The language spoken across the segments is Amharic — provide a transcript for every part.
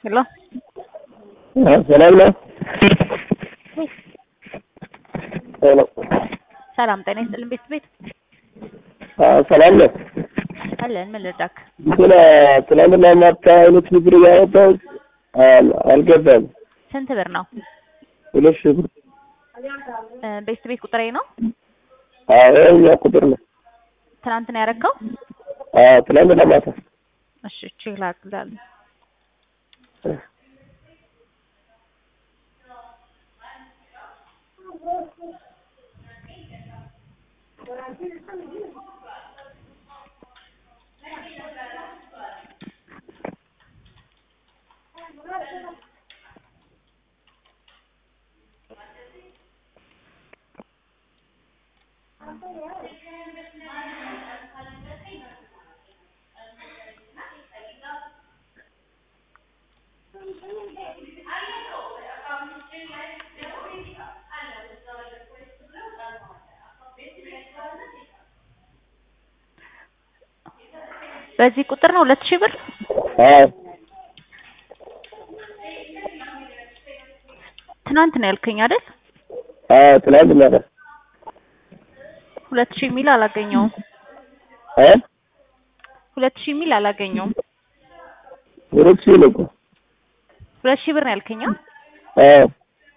ሄሎ ሰላም ነው። ሄሎ ሰላም ጤና ይስጥልን ቤት ቤት ሰላም ነው። አለን ምን ልርዳክ? እንትን ትናንትና ማታ አይነት ብር ያወጣሁት አልገባም። ስንት ብር ነው? ሁለት ሺህ ብር እ ቤት ቤት ቁጥሬ ነው። አዎ የእኛ ቁጥር ነው። ትናንት ነው ያረከው? አዎ ትናንትና ማታ እሺ ቼክ ላድርግልሃለሁ። በዚህ ቁጥር ነው ሁለት ሺህ ብር አዎ ትናንት ነው ያልከኝ አይደል? አዎ ትናንት ማታ ሁለት ሺህ የሚል አላገኘውም። እ ሁለት ሺህ የሚል አላገኘውም። ሁለት ሺህ ነው እኮ ሁለት ሺህ ብር ነው ያልከኝ? አ? አዎ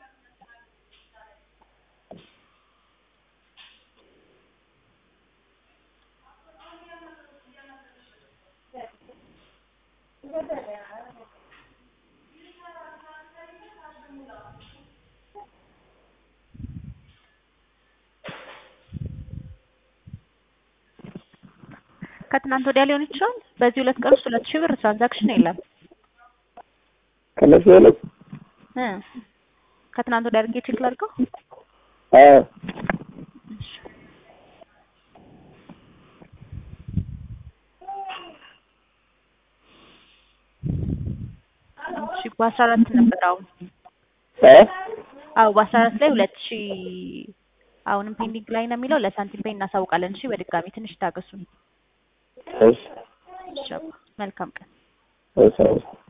ከትናንት ወዲያ ሊሆን ይችላል። በዚህ ሁለት ቀን ውስጥ ሁለት ሺህ ብር ትራንዛክሽን የለም ከነሱ ሁለት እ ከትናንት ወዲያ አድርጌ ቼክ ላድርገው። አዎ እሺ በአስራ አራት ነበር አሁን እ አዎ በአስራ አራት ላይ ሁለት ሺህ አሁንም ፔንዲንግ ላይ ነው የሚለው ለሳንቲም ፔይ እናሳውቃለን። እሺ በድጋሚ ትንሽ ታገሱን። እሺ እሺ አባ፣ መልካም ቀን። እሺ